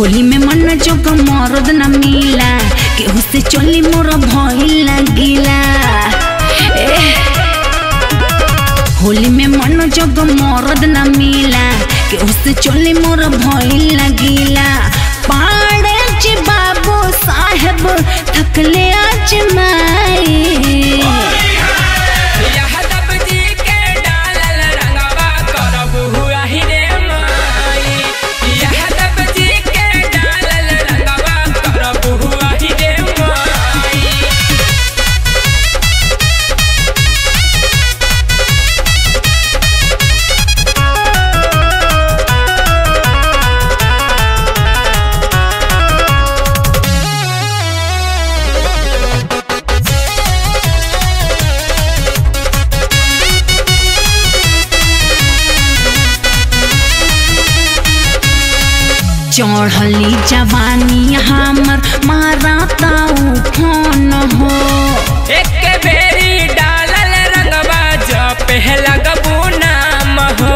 होली में मन जोग मरद न मिला केहू से चली मोर भइल लगिला ए होली में मन जोग मरद न मिला केहू से चली मोर भइल लगिला पाड़े जी बाबू साहेब थकले आज माई यादव जी के डालल रंगवा करब हुआ ही रे माई यादव जी के डालल रंगवा करब हुआ ही रे माई चढ़ली जवानी हमर मारा ताऊ फोन हो एक बेरी डालल रंगवा जो पहला गबू नाम हो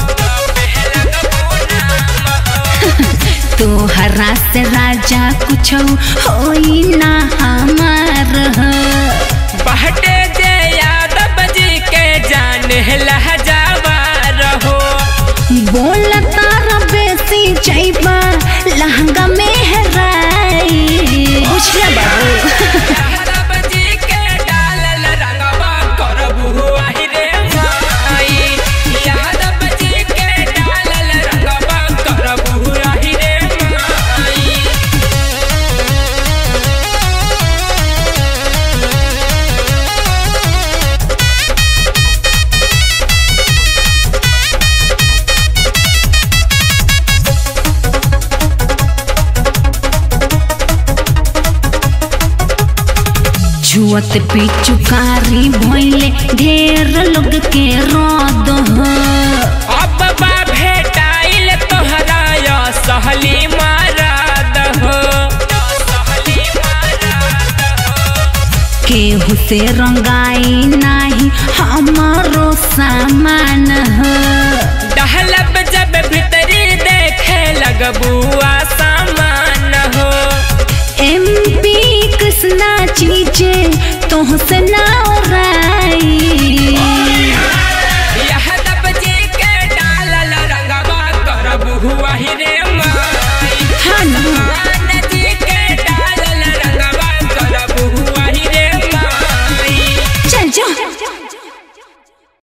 तोहरा से राजा कुछ होई ना हमार हो बहटे जे यादव जी के जान लहजावा रहो बोल तारा बेसी जैबा लहंगा में हेराई बुझला बाबू यादव जी के डालल रंगवा करब हुआ ही रे माई यादव जी के डालल रंगवा करब हुआ ही रे माई छुअत पिचुकारी भइले ढेर लोग के रद हो अब बा भेटाइल तोहरा या सहली माराद हो केहू से रंगाई नाही हमारो सामान हो डहलब जब भीतरी देखे लगबुआ सामान हो एमपी कृष्णा चीजे तोह से